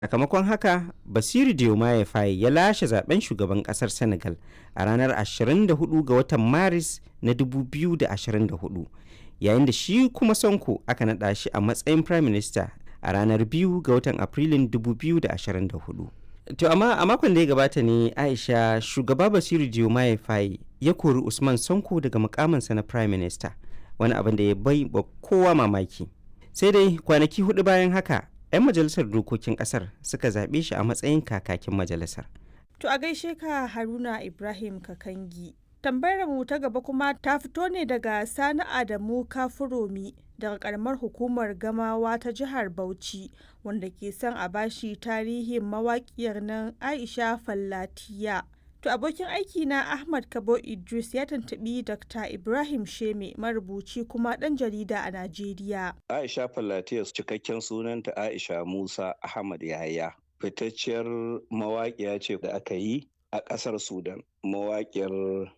Sakamakon haka, Basiru Diomaye Faye ya lashe zaben shugaban kasar Senegal a ranar 24 ga watan Maris na 2024, yayin da shi kuma Sonko aka naɗa shi a matsayin Prime Minister a ranar 2 ga watan Afrilun 2024. To amma a makon da ya gabata ne Aisha shugaba Basiru Diomaye Faye ya kori Usman Sonko daga mukaminsa na Prime Minister, wani abin da ya bai wa kowa mamaki. Sai dai kwanaki hudu bayan haka 'yan majalisar dokokin kasar suka zaɓe shi a matsayin kakakin majalisar. To a gaishe ka Haruna Ibrahim Kakangi. Tambayar mu ta gaba kuma ta fito ne daga Sani Adamu Kafuromi daga karamar hukumar Gamawa ta jihar Bauchi wanda ke son a bashi tarihin mawaƙiyar nan Aisha Fallatiya. To abokin aiki na Ahmad Kabo Idris ya tantabi Dr. Ibrahim Sheme marubuci kuma ɗan jarida a Najeriya. Aisha Fallatiyas cikakken sunanta Aisha Musa Ahmad Yahaya. Fitacciyar mawaƙiya ce da aka yi a ƙasar Sudan. Mawaƙiyar